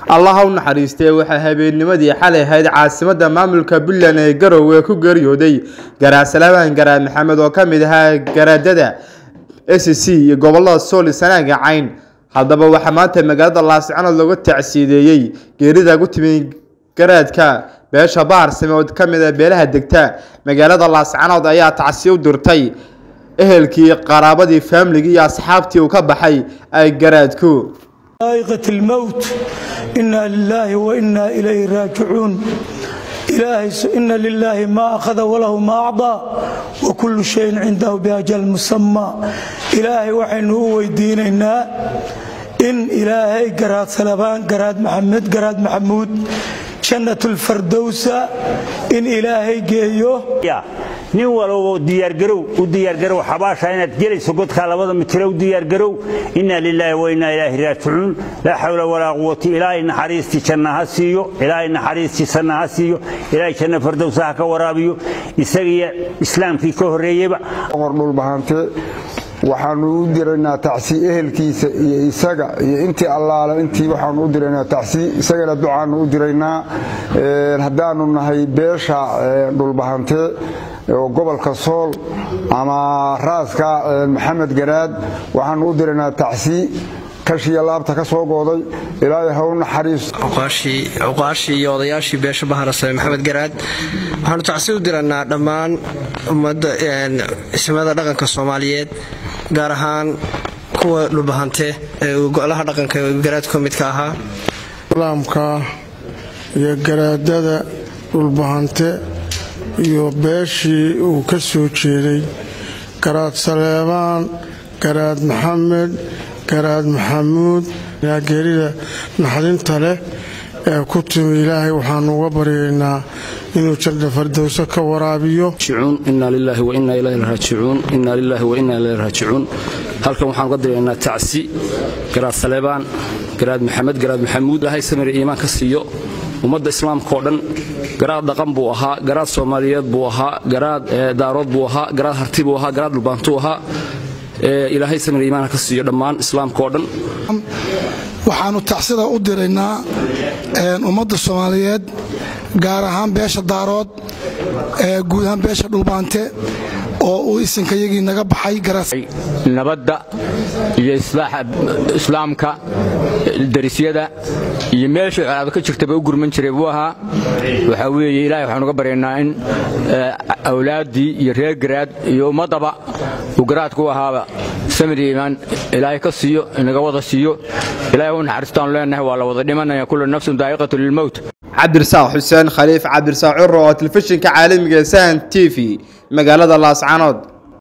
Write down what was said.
allaha u naxariistay waxaa habeennimadii xalay ahayd caasimadda maamulka puntland ee garowe ku geeriyooday garaad salaamaan garaad maxamed oo ka mid ahaa garaadada s c iyo gobolada sool sanaaga cayn haddaba waxaa maanta magaalada laascanood looga tacsiideeyey geerida ku timi garaadka beesha baharsame oo ka mid a beelaha degta magaalada laascanood ayaa tacsiye u dirtay ehelkii qaraabadii faamligii iyo asxaabtii uu ka baxay ay garaadku aa'iqat almowt inna lilaahi wa inna ilayhi raajicuun ilaahay ina lilaahi maa akhada walahu maa acdaa wa kullu shayin cindahu biajal musamaa ilaahay waxaynu u weydiinaynaa in ilaahay garaad salabaan garaad maxamed garaad maxamuud jannatulfardowsa in ilaahay geeyo nin walbo diyaargarow u diyaargarow xabaasha inaad gelayso godkaa labada mitiro u diyaargarow inna lilaahi wa innaa ilaahi raajicuun laa xawla walaa quwata ilaahay naxariistii janna ha siiyo ilaahay naxariistii sanna ha siiyo ilaahay janna fardowsa ha ka waraabiyo isagiyo islaamkii ka horreeyeyba dhulbahante waxaanu u diraynaa tacsi ehelkiisa iyo isaga iyo intii allaale intii waxaanu u diraynaa tacsi isagana ducaanu u diraynaa haddaanu nahay beesha dhulbahante oo gobolka sool ama raaska maxamed garaad waxaanu u diraynaa tacsi kashiya laabta ka soo gooday ilaahay ha u naxariisto cuqaashii iyo odayaashii beesha baharasame maxamed garaad waxaanu tacsi u dirannaa dhammaan ummadda ismada dhaqanka soomaaliyeed gaar ahaan kuwa dhulbahante ee golaha dhaqanka garaad ka midka ahaa islaamka iyo garaadada dhulbahante iyo beeshii uu ka soo jeeday garaad saleebaan garaad maxamed garaad maxamuud geerida naxdinta leh ee ku timi ilaahay waxaanu uga baryaynaa inuu janna fardowso ka waraabiyo halkan waxaan uga diraynaa tacsi garaad saleebaan garaad maxamed garaad maxamuud ilaahay samir iimaan ka siiyo ummadda islaamka oo dhan garaad dhaqan buu ahaa garaad soomaaliyeed buu ahaa garaad daarood buu ahaa garaad harti buu ahaa garaad dhulbaantuu ahaa ilaahay samir iimaan ka siiyo dhammaan islaamka oo dhan waxaannu tacsida u diraynaa ummadda soomaaliyeed gaar ahaan beesha daarood guud ahaan beesha dhulbaante oo uu isinkayagii naga baxay nabadda iyo islaaxa islaamka darisyada iyo meesha colaado ka jirtaba u gurman jiray buu ahaa waxaa weeye ilahay waxaan uga baryaynaa in awlaaddii iyo reer garaad iyo ummaddaba uu garaadku ahaaba samir iimaan ilaahay ka siiyo inaga wada siiyo ilahay u naxariistaanu leenahay waa la wada dhimanaya kullu nafsin daa'iqatu lilmowt cabdirasaaq xuseen khaliif cabdirasaaq curo oo telefishinka caalamiga ee sahan t v magaalada laascanood